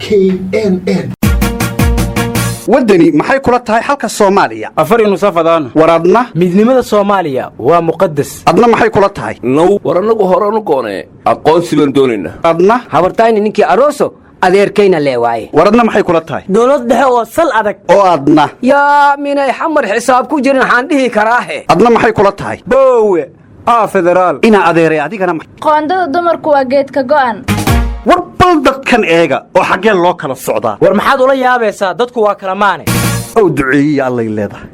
k n n waddani maxay kula tahay xalka soomaaliya afar nusafadaan war adna midnimada soomaaliya waa muqadas adna maxay kula tahay now war annagu horanu goonee aqoonsi baan doonaynaa adna habartayni ninkii aroso adeerkayna lee waaye war adna maxay kula tahay dowlad dhexe oo sal adag oo adna yaa minay xamar xisaab ku jirin waxaan dhihi karaahe adna maxay kula tahay boowe aa federaal inaa adeeray adigana ma- qoondada dumarku waa geedka go'an war bal dadkan eega oo xaggee loo kala socdaa war maxaad ula yaabaysaa dadku waa kala maane ow duceeyiya allay leedahay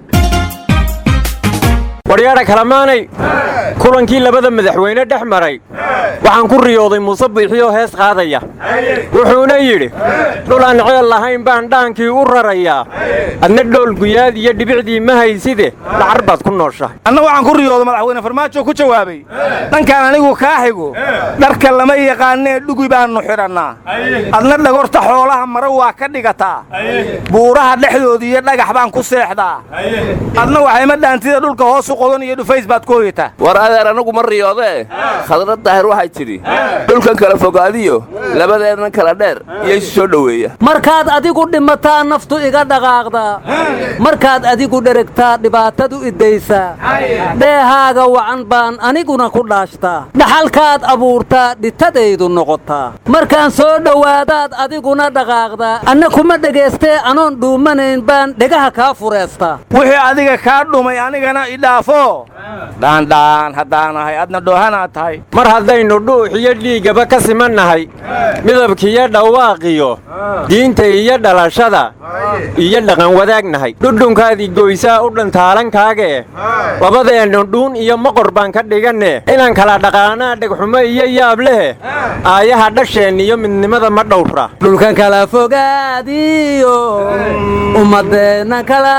waryaadha kalamaanay kulankii labada madaxweyne dhex maray waxaan ku riyooday muuse biixiyoo hees qaadaya wuxuuna yidhi dhulaan ceel lahayn baan dhaankii u rarayaa adna dhool guyaad iyo dhibicdii ma hayside dhacar baad ku nooshahay anna waxaan ku riyooda madaxweyne farmaajo ku jawaabay dhankaan anigu kaa xigo dharka lama yaqaanee dhugi baannu xidhannaa adna dhagorta xoolaha mara waa ka dhigataa buuraha dhexdooda iyo dhagax baan ku seexdaa adna waxayma dhaantida dhulka hoos u qodan iyo dhufays baad ku hoyataa war adeer annagu ma riyoodee khadrad daahir waxay tidhi dhulkan kala fogaadiyo labadeennan kala dheer iyo isu soo dhoweeya markaad adigu dhimataa naftu iga dhaqaaqdaa markaad adigu dheregtaa dhibaatadu idaysaa dheehaaga wacan baan aniguna ku dhaashtaa dhaxalkaad abuurtaa dhitadaydu noqotaa markaan soo dhowaadaad adiguna dhaqaaqdaa anna kuma dhegaystee anoon dhuumanayn baan dhegaha kaa fureestaa wixii adiga kaa dhumay anigana idhaafo dhaandhaan haddaan ahay adna dhoohanaad tahay mar haddaynu dhuux iyo dhiiggaba ka simannahay midabkiiyo dhawaaqiyo diinta iyo dhalashada iyo dhaqan wadaagnahay dhudhunkaadii goysaa u dhantaalankaagee labadeennu dhuun iyo moqor baan ka dhiganne inaan kala dhaqaanaa dhegxumo iyo yaab lehe aayaha dhasheen iyo midnimada ma dhowra dhulkan kala fogaadiyo ummadeenna kala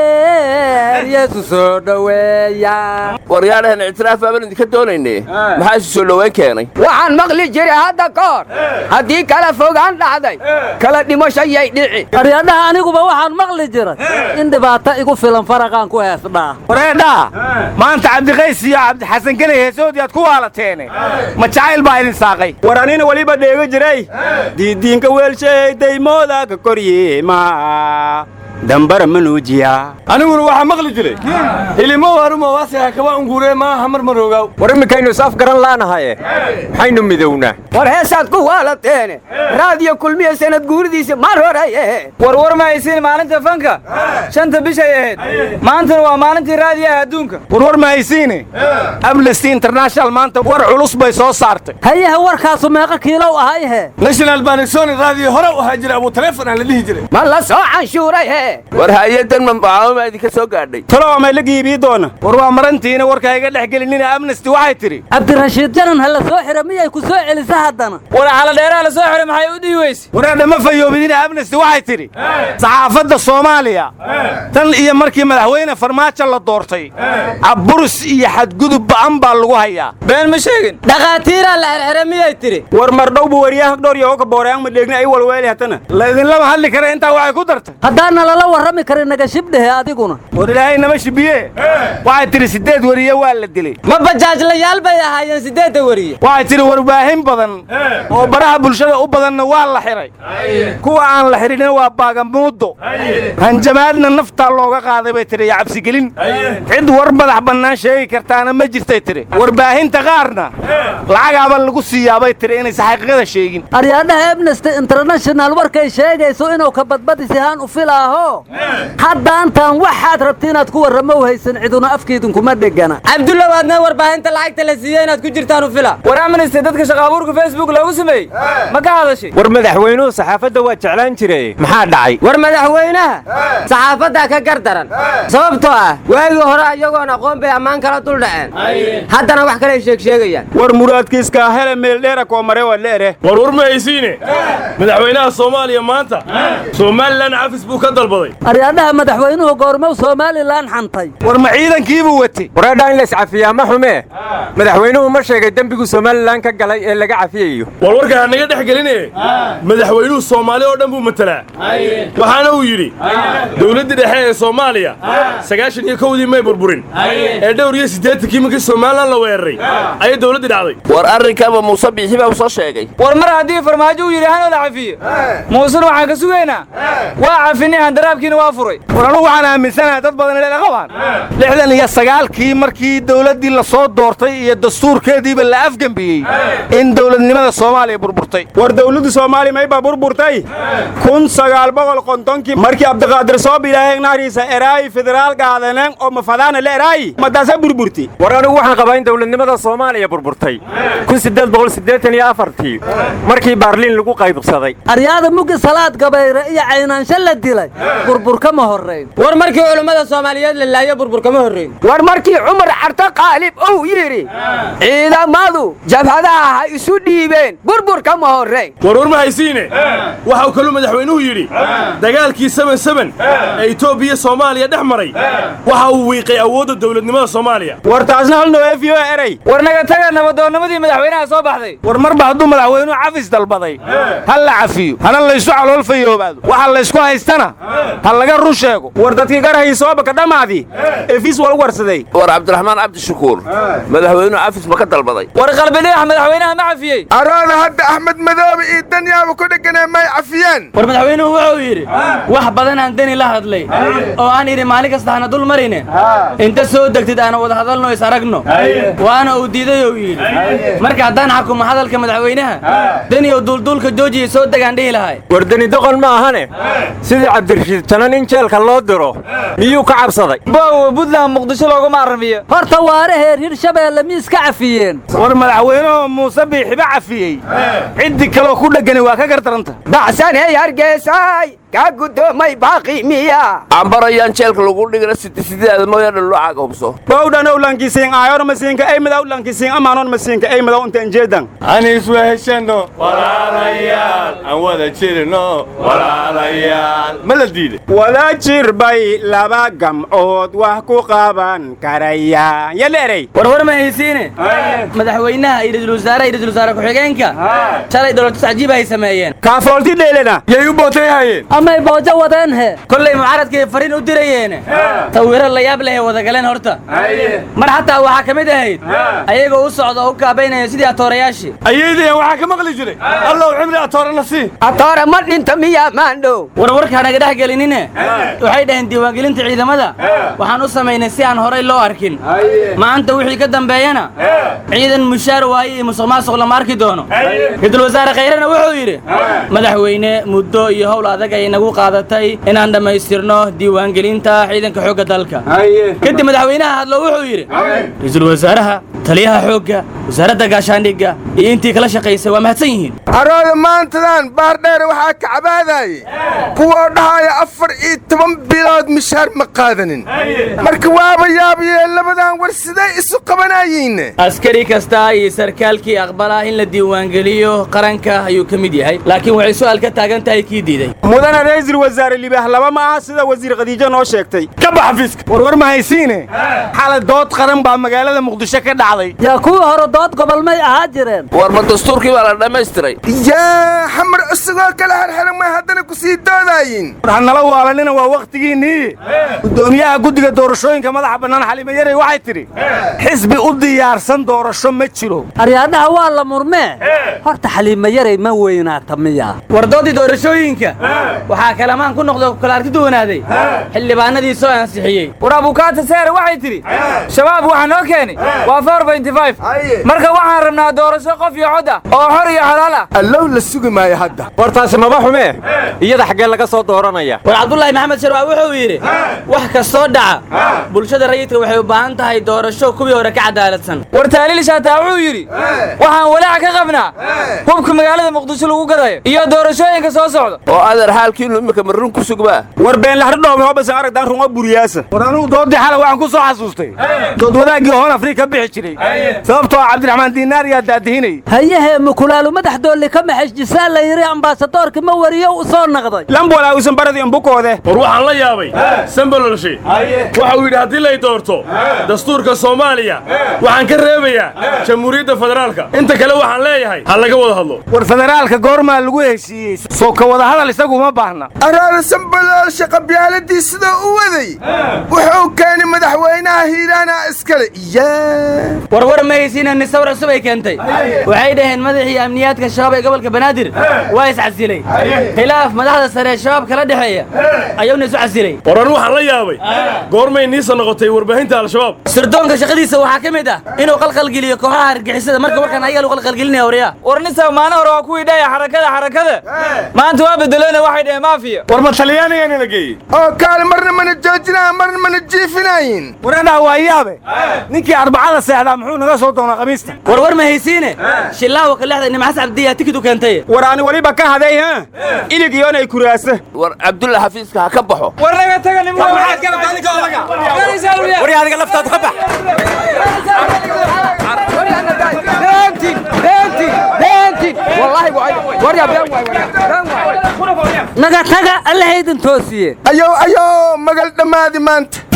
dheer yeesu soo dhoweeya waryaadhahan ictiraaf baaban idinka doonaynee maxaa isu soo dhowayn keenay waxaan maqli jiray hadda ka hor haddii kala fogaan dhacday kala dhimashayay dhici aryadhaha aniguba waxaan maqli jiray in dhibaato igu filan faraqaan ku heesdhaa wareedhaa maanta cabdiqays iyo cabdixasan genay heesoodii aad ku waalateene ma jacayl baa idin saaqay war anina weliba dheega jiray diidiinka weelshay daymooda ka koryeema dambara manuujiya aniguna waxaa maqli jiray hilimo waruma waasiha kaba ungure maaha mar maroogaw war iminkaynu is afgaran laanahaye maxaynu midownaa war heesaad ku waalateene raadiyo kulmiya sanad guuridiisa mar horay ahayd warwar ma haysiin maalinta fanka shanta bishay ahayd maantana waa maalintii raadiyaha adduunka warwar ma haysiine amnesty international maanta war culus bay soo saartay hayaha warkaasu meeqa kiilow ahayhe national banisoni raadiyo hore u ahaa jira abu taleefon aan la dhihi jiray ma la soo canshuuray he war hay-adan mambacaawama idinka soo gaadhay talo amay la giibii doona war waa marantiina warka iga dhex gelinina amnesty waxay tidhi cabdirashiid janan ha la soo xira miyay ku soo celisa haddana war xaladheeraha la soo xiray maxay u dhihi weyse wareedha ma fayoobidina amnesty waxay tidhi saxaafadda soomaaliya tan iyo markii madaxweyne farmaajo la doortay cabburus iyo xadgudub ba'an baa lagu hayaa been ma sheegin dhakhaatiiraa la xirxira miyay tidhi war mardhowbu waryaha dhowr iyo ka booreyan ma dheegna ay walweeli hatana laydinlama hadli kara intaa waxay ku dartay haddaana lala warrami karin naga shibdhehe adiguna war ilaahay nama shibiye waxay tidhi siddeed weriye waa la dilay ma bajaajlayaal bay ahaayeen siddeedda weriye waxay tidhi warbaahin badan oo baraha bulshada u badanna waa la xiray kuwa aan la xidhinna waa baagamuuddo hanjamaadna naftaa looga qaaday bay tidhi iyo cabsigelin cid war madax bannaan sheegi kartaana ma jirtay tidhi warbaahinta qaarna lacagaaba lagu siiyaabay tidhi inaysan xaqiiqada sheegin aryaadhaha amnesty international warkay sheegayso inuu ka badbadisihaan u filaaho haddaantaan waxaad rabti inaad ku warramo u haysan ciduna afkiidinkuma dhegana cabdulla waadna warbaahinta lacagta la siiyey inaad ku jirtaan u fila war amnesty dadka shaqaabuurka facebook loogu sameeyey ma ka hadashay war madaxweynuhu saxaafadda waa jeclaan jiray maxaa dhacay war madaxweynaha saxaafaddaa ka gar daran sababtoo ah waagii hore iyagoon aqoon bay ammaan kala dul dhaceen haddana wax kaley sheeg sheegayaan war muraadkiiskaa hele meeldheera koo mare waa leere war war ma haysiine madaxweynaha soomaaliya maanta somalilan cafis buu ka dalbaday dalbaday aryaadhaha madaxweynuhu goormow somalilan xantay war ma ciidankiibuu watay wareedhaa in lays cafiyaa ma xumee madaxweynuhu ma sheegay dembigu somalilan ka galay ee laga cafiyayo warwarka ha naga dhex geline madaxweynuhu soomaali oo dhan buu matelaa waxaana uu yidhi dowladdii dhexe ee soomaaliya sagaashan iyo kowdii may burburin ee dhowr iyo siddeetankii markii somalilan la weeraray ayay dowladdii dhacday war arrinkaaba muuse biixi baa u soo sheegay war mar haddii farmaajo uu yidhi hanoo la cafiyo muusena waxaan ka sugaynaa waa cafinay handaraabkiina waa furay war anugu waxaan aaminsanahay dad badan inay qabaan lixdan iyo sagaalkii markii dowladdii la soo doortay iyo dastuurkeediiba la afgembiyey in dowladnimada soomaaliya burburtay war dawladda soomaaliya maybaa burburtay kun sagaal boqol kontonkii markii abdiqaadir soo bilaaheen nahriisa eraayi federaal qaadaneen oo mafadaana la eraayi madaasa burburti war anigu waxaan qabaa in dowladnimada soomaaliya burburtay ii markii baarliin lagu qaybsaday aryaada mugi salaad gabayre iyo caynaansho la dilay burbur kama horrayn war markii culummada soomaaliyeed la laayo burbur kama horrayn war markii cumar carto qaalib uu yidhi ciidamadu jabhadaha ha isu dhiibeen burbur kama horrayn warwar ma haysiine waxau kaluu madaxweynuhu yidhi dagaalkii seben seben ee etoobiya soomaaliya dhex maray waxa uu wiiqay awoodda dowladnimada soomaaliya war taasna hal noo efiyo erey war naga taga nabadoonnimadii madaxweynaha soo baxday war marba hadduu madaxweynuhu cafis dalbaday ha la cafiyo hana laysu calool fayoobaado waxa laysku haystana ha laga run sheego war dadkii garahii soobaka dhammaadii efis wal warsaday war cabdiraxmaan cabdishakuur madaxweynuhu cafis ma ka dalbaday war qalbidhigax madaxweynaha ma cafiyey araada hadda axmed madoobe iyo danyaaba ku dhegganee may cafiyeen war madaxweynuhu wuxuu yidhi wax badan aan deni la hadlay oo aan idhi maalin kasta hana dul marine inta soo degtid aana wada hadalno is aragno waana uu diiday ou yidhi marka haddaan xakumo hadalka madaxweynaha deni oo duulduulka joojiya soo degaan dhihi lahay war deni doqon ma ahane sidii cabdirashiid janan in jeelka loo diro miyuu ka cabsaday boowa buntland muqdisho looguma arramiyo horta waare heer hirshabeelle mi iska cafiyeen war madaxweynuhu muuse biixiba cafiyey ciddii kaloo ku dhegani waa ka gardaranta dacsaney hargeysay kaa guddoomay baaqi miya cambarayaan jeelka lagu dhigana sidisideeda mooyaane loo cagahubso bowdhan owlankisiin aayor masiinka eymid owlankisiin amaanon masiinka eymid inta injeedan aan isweheshano walaalayaal aan wada jirno walaalayaal ma la diiday wada jir bay laba gamcood wax ku qaban karayaan yala erey warwar ma haysiine madaxweynaha iyo ra'iisul wasaaraha iyo ra'iisul wasaare ku-xigeenka shalay dowlad cajiib ay sameeyeen kaafoolti dheelena yay u bootay hayeen amay boojo wadeen he kollay mucaaradkay fariin u dirayeene sawiro la yaab leh wada galeen horta mar xataa waxaa ka mid ahayd ayagoo u socda oo u kaabaynaya sidii atoorayaashii ayaydayan waxaa ka maqli jiray allow cimri atoorana sii atoora ma dhinta miyaa maandhow warwarka naga dhex gelinine waxay dhaheen diiwaangelinta ciidamada waxaan u samaynay si aan horay loo arkin maanta wixii ka dambeeyana ciidan mushaar waaye iyo musuq maasuq lama arki doono ra-iisul wasaare khayrena wuxuu yidhi madaxweyne muddo iyo howl adag ay nagu qaadatay inaan dhammaystirno diiwaangelinta ciidanka xoogga dalka kadib madaxweynaha hadlo wuxuu yidhi ra-iisul wasaaraha taliyaha xoogga wasaaradda gaashaandhigga iyo intii kala shaqaysay waa mahadsan yihiin arooda maantadan baardheere waxaa ka cabaadaaye kuwoo dhahaya afar iyo toban bilood mishaar ma qaadanin marka waaba yaabayee labadan war siday isu qabanayiinne askari kasta iyo sarkaalkii aqbalaa in la diiwaangeliyo qaranka ayuu ka mid yahay laakiin waxay su'aal ka taagan tahay kii diiday mudana ra'iisul wasaare libaah laba ma aha sida wasiir khadiijo noo sheegtay ka bax xafiiska warwar ma haysiine xalay dood qaran baa magaalada muqdisho ka dhacday yaa kuwii hore dood gobol may ahaa jireen war ma dastuurkii baa la dhammaystiray yaa xamar isagoo kale xerxeran may haddana ku sii doodayin war hanala waalanina waa wakhtigiinnii guddoomiyaha guddiga doorashooyinka madaxa bannaan xalima yarey waxay tidhi xisbi u diyaarsan doorasho ma jiro aryaadhaha waa la murmee horta xaliima yaray ma weynaata miya war doodii doorashooyinka waxaa kalamaan ku noqdo kala arki duwanaaday xildhibaanadii soo ansixiyey war abukaata seere waxay tidhi shabaab waxaa noo keeni waa marka waxaan rabnaa doorasho qof iyo cod ah oo xor iyo xalaal ah allow la sugi maayo hadda war taasi maba xumee iyada xaggee laga soo dooranaya war cabdulaahi maxamed sharwaa wuxuu yidhi wax kastoo dhaca bulshada rayidka waxay u baahan tahay doorasho kuwii hore ka cadaaladsan war taaliil shaataa wuxuu yidhi waxaan walaac ka qabnaa hubka magaalada muqdisho lagu gadayo iyo doorashooyinka soo socda oo adeer xaalkiinu imika marrun ku sugbaa war beenlaxdhodhoome hobasan aragdaan rungo buriyaasa war anugu doodii xalay waxaan ku soo xasuustay dood wadaaggii hoon afrika ka bixi jiray waayey sababtoo ah cabdiraxmaan diinaar yaa daadihinay hayahee mukulaalu madax doolli ka maxajjisaa la yidhi ambaasadoorka ma wariyo u soo naqday lambola usan baradi umbukoode war waxaan la yaabay sambalolshe waxa uu yidhi haddii lay doorto dastuurka soomaaliya waxaan ka reebayaa jamhuuriyadda federaalka inta kale waxaan leeyahay ha laga wada hadlo war federaalka goormaa lagu heshiiyey soo ka wada hadal isagu uma baahna araara sambaloolsha qabyaaladii sidoo u waday wuxuu keenay madaxweynaha hiiraana iskale yaa warwar ma haysiina nisawr cusub ay keentay waxay dhaheen madaxii amniyaadka shabaab ee gobolka banaadir waa iscasilay khilaaf madaxda sare ee shabaab kala dhexeeya ayuuna isu casilay war anu waxaan la yaabay goormay niisa noqotay warbaahinta al-shabaab sirdoonka shaqadiisa waxaa ka mid ah inuu qalqalgeliyo kooxaha argixisada marka warkan ayaga lagu qalqalgelinaya waryaa war ninsa maalin hore waa kuwii dhahaya xarakada xarakada maanta waa bedelena waxay dhaheen maafiya war ma talyaanigaana la geeyey oo kaale marna mana joojinaya marna mana jiifinayin waradhaa waa yaabe ninkii arbacada seexdaa muxuu naga soo doonaa khamiista warwar ma haysiine shillaawa kalexda nimcas cabdiyaa tikid u keentay war ani weliba ka haday ha ilig iyoonay kuraasa war cabdulla xafiiska ha ka baxo war naga taga nim war adiga laftaadu ka bax naga taga allahaydin toosiye ayow ayow magal dhammaadi maanta